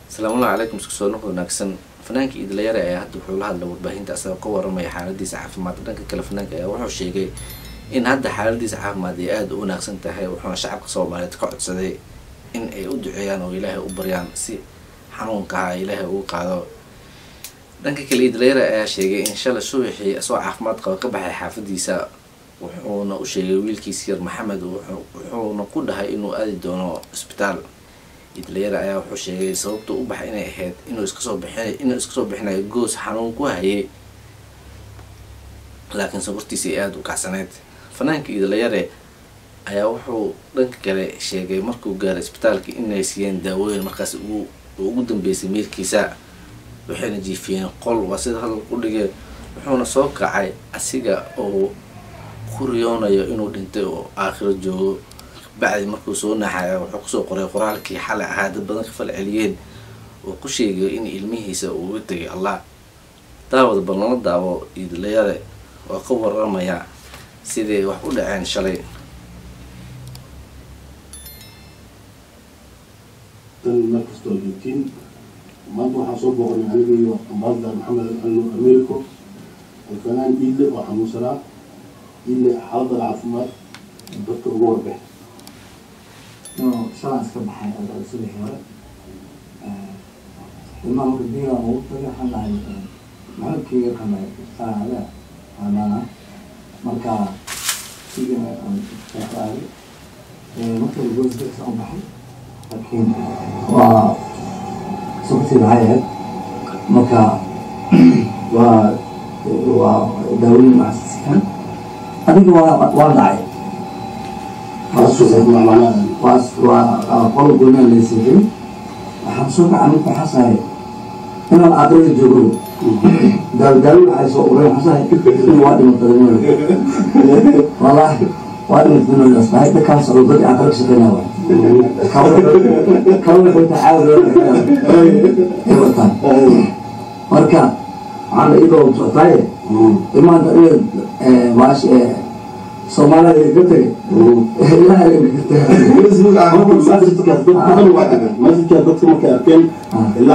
asalaamullahi calaykum isku soo noq wanaagsan fanaanka iidlayare ayaa hadda wuxuu la hadla warbaahinta asagoo ka waramaya xaaladiisa caafimaad dhanka kale fanaanka ayaa wuxuu sheegay in hadda xaaladiisa caafimaad ay aada u wanaagsan tahay wuxuuna shacabka soomaaliyeed ka codsaday in ay u duceeyaan oo ilaahay u baryaan si xanuunkaha ilaahay ugu qaado dhanka kale iidlayare ayaa sheegay in shalay subaxii isagoo caafimaad qaba ka baxay xaafadiisa wuxuuna u sheegay wiilkiis yar maxamed wuxuuna ku dhahay inuu aadi doono isbitaal idlayara ayaa wuxuu sheegay sababta u baxay inay ahayd inuu iskasoo bixin inuu iska soo bixinayo goos xanuun ku hayay laakiin sabartiisa ay aada u kacsaneyd fanaanka idlayare ayaa wuxuu dhanka kale sheegay markuu gaaray isbitaalka inay siiyeen daawooyin markaas ugu ugu dambeysay meelkiisa waxayna jiifiyeen qol waa sida hadalka u dhigay wuxuuna soo kacay asiga oo ku riyoonayo inuu dhintay oo aakhiro joogo bacdi markuu soo naxaya wuxuu kusoo qoray qoraalkii xalay ahaa dad badan ka fal celiyeen oo ku sheegayo in ilmihiisa uu uga tegay allah daawada bal nala daawo iidlayare oo ka waramaya siday wax u dhaceen shalay meel kastoo joogtiin maanta waxaan soo booqnay aniga iyo ambaasdar maxamed alno americo alfanaan iidle oo xanuunsanaa iidle xaaladda caafimaad dadka uga warbex inuu shalaan iska baxay albaab subaxii hore ilmaha marka biiga ugu tagay waxaan dhahay maxamedkeyga kamay saacada amaana marka sigana aan aaday marka goosdasa u baxay laakiin waa sababtii maxay ahayd marka waa waa daaweyn macsikan adiga waa waa dhacay waa qolo goynaa laysiiyey waxaan soo gacan marka xasahay inaan aakrada joogo daaldaawi waxay soo ureen xasahay in waa dhimatay wallaahi waa dhimatay asbahay dadkaan socdo dad aan kala shaqeynaa waay kawa wuxuu taxaawil ay wataan marka waxaan idoo soctaaye imaanta inaad maash soomaalida ka tegay masjidkaa dadka markay arkeen ilaa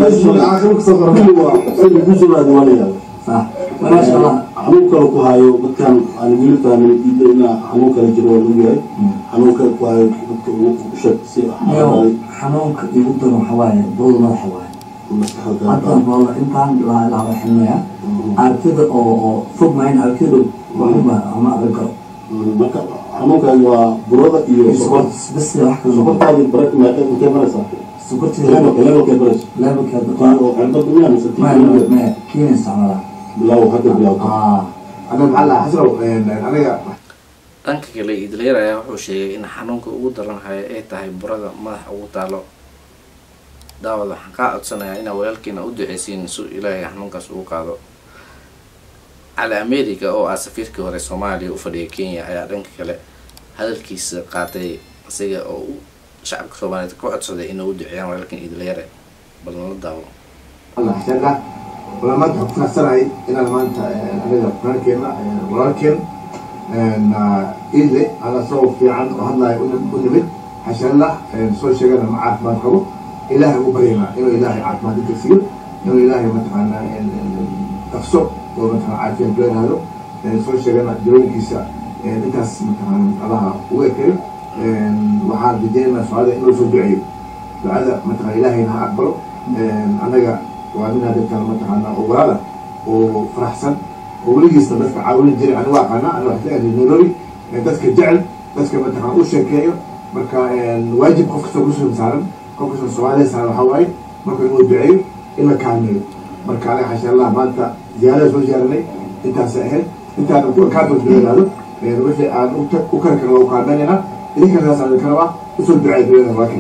xalay kusugaadiwanaya maasha allah xanuun kale ku hayo dadkan aan weli fahmin iida inaa xanuun kale jiro waa lagu yahay xanuun kale ku hayo dadka ugu sheeg si Iyo xanuunka igu daran waxa waaye booda madaxa waaye hadda booda intaan la la waxinaya aragtida oo oo fog maayn aragtida waxuma ama arag karo marka xanuunkan waa burada iyo sokor bas wax kale noqon sokortaadi bara intee baraysaa sokortida levelka levelkee baraysa levelkeeda oo cirbad miyaa mise ma ma kiina isticmaalaa bilow hadda bilowta ah أنا معلق حسرة أنا dhanka kale iidlayare ayaa wuxuu sheegay in xanuunka ugu daran haya ay tahay burada madaxa ugu taalo daawad waxaan kaa codsanayaa inaa walaalkiina u duceysiin si ilaahay xanuunkaas ugu qaado cali america oo ah safiirkii hore soomaaliya u fadhiya kenya ayaa dhanka kale hadalkiisa qaatay isaga oo u shacabka soomaaliyeed ka codsaday inay u duceeyaan walaalkan iidlayare bal nala daawo الله عشان لا ولا ما تحط نفسنا إن ما أنت أنا فلان كنا ولكن إن إذا أنا سوف في عن وهلا يقول يقول بيت عشان لا سوي شيء أنا ما عارف ما تقول إلهي مبرينا إنه إلهي عارف ما تكسير إنه إلهي مثلا تفسر ومثلا عارفين بين هذا سوي شيء أنا جروني كيسا أنت مثلا الله هو كريم وحال بدينا سؤال إنه سوي دعيب دعاء مثلا إلهي إنها أكبر anaga waa nin dadkan mataqaana ogaala oo faraxsan oo weligiisna dadka caawin jiray anigu aqaana aniga wax ka nairobi dadka jecel dadka mataqaana u sheekeeyo marka waajib qof kastoo kusoo saaran qof kastoo soomaaliya saaran waxaa waaye marka inuu duceeyo in la kaalmeeyo marka aniga xasha allah maanta ziyaarada soo ziyaaranay intaasay ahayd intaan ku kaadoodaado wixii aan u kari karna waa u kaalmeynayna idinkana saas aan karaba usoo duceeya dunyada waakin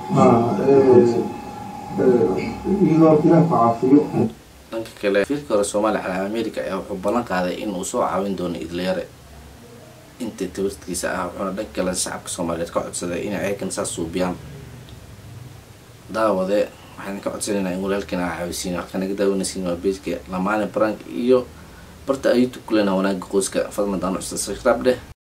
iyadoo ilaah ku caafiyo dhanka kale safiirkii hore soomaaliya cali america ayaa wuxuu ballan qaaday inuu soo caawin doono iidlayare inta tabartkiisa ah wuxuuna dhanka kale shacabka soomaaliyeed ka codsaday inay ayakan saas suubiyaan daawade waxaan ka codsanaynaa in walaalkiina aa caawisiin wax kanaga daawanaysiin waa beejka lamaane barank iyo barta youtube kulena wanaaga qoyska fadlan daan cusub subscribe dheh